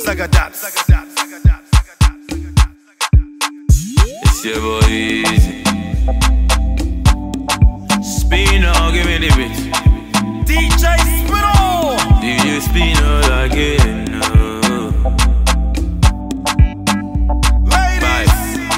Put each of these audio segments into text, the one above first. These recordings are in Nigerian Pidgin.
Zagadaps. It's your boy Easy. Spino, give me the beat. DJ Spino. DJ Spino again. Oh. Ladies.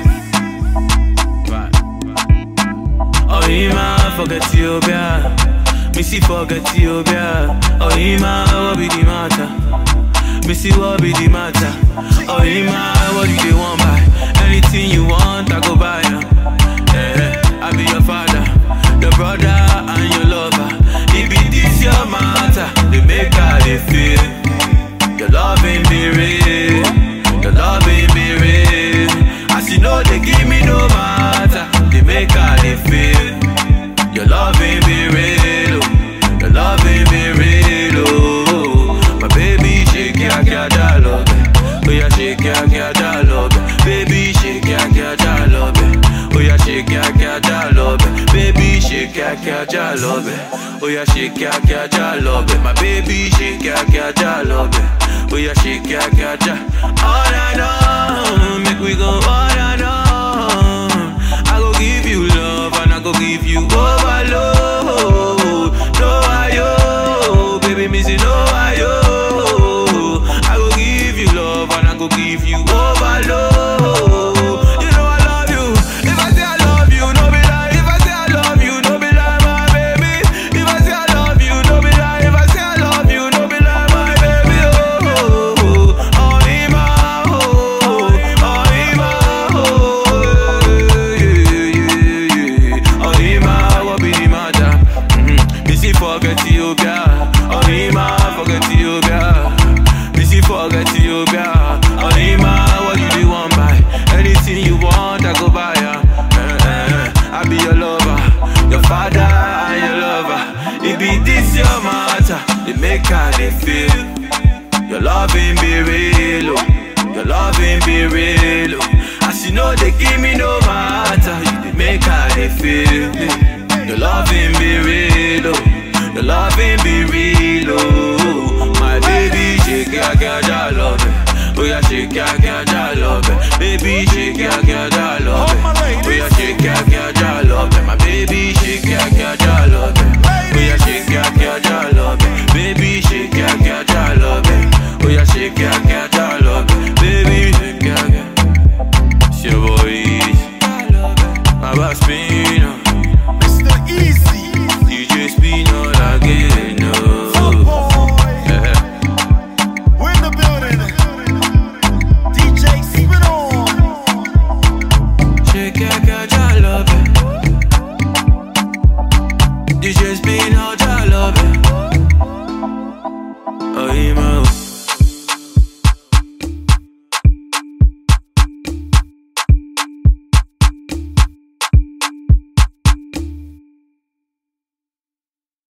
Oh, Ima, forget Ethiopia. Missy, forget Ethiopia. Oh, Ima, what be the matter? Missy, what be the matter? Oh, Ima, what do you want buy? Anything you want, I go buy ya. Eh, I be your father, your brother, and your lover. It be this your matter, they make how they feel. Your love ain't be real, your love ain't be real. As you know, they give me no matter, they make how they feel. Your love ain't be real, oh. your love ain't be real. Oh, my baby, shake ya, ya, ya, love it. Oh, yeah, shake ya, ya, ya, love it. Baby, shake ya, ya, ya, love it. Oh, yeah, shake ya, ya, ya, love it. Baby, shake ya, ya, ya, love it. Oh, yeah, shake ya, ya, ya, love it. My baby, shake ya, ya, ya, love it. Oh, yeah, shake ya, ya, ya. All I know, make we go all I know. I go give you love and I go give you overload. No, I yo, baby, me say no, I yo. I go give you love and I go give you overload. You know I love you. If I say I love you, no be lie. If I say I love you, no be lie, my baby. If I say I love you, no be lie. If I say I love you, no be lie, my baby. Oh, oh, oh, oh, Ima, oh, oh, Ima, oh, yeah, yeah, yeah. Oh, Ima, what be the matter? Mhm. Missy forget Ethiopia. Oh, Ima, forget Ethiopia. Missy forget Ethiopia. Oh, Ima, what you do want buy? Anything you want, I go buy ya. Eh, eh, eh. I be your lover, your father and your lover. It be this your matter, they make how they feel. Your love ain't be real, oh. Your love ain't be real, oh. As you know, they give me no matter. You they make how they feel. Your love ain't be real, oh. Your love ain't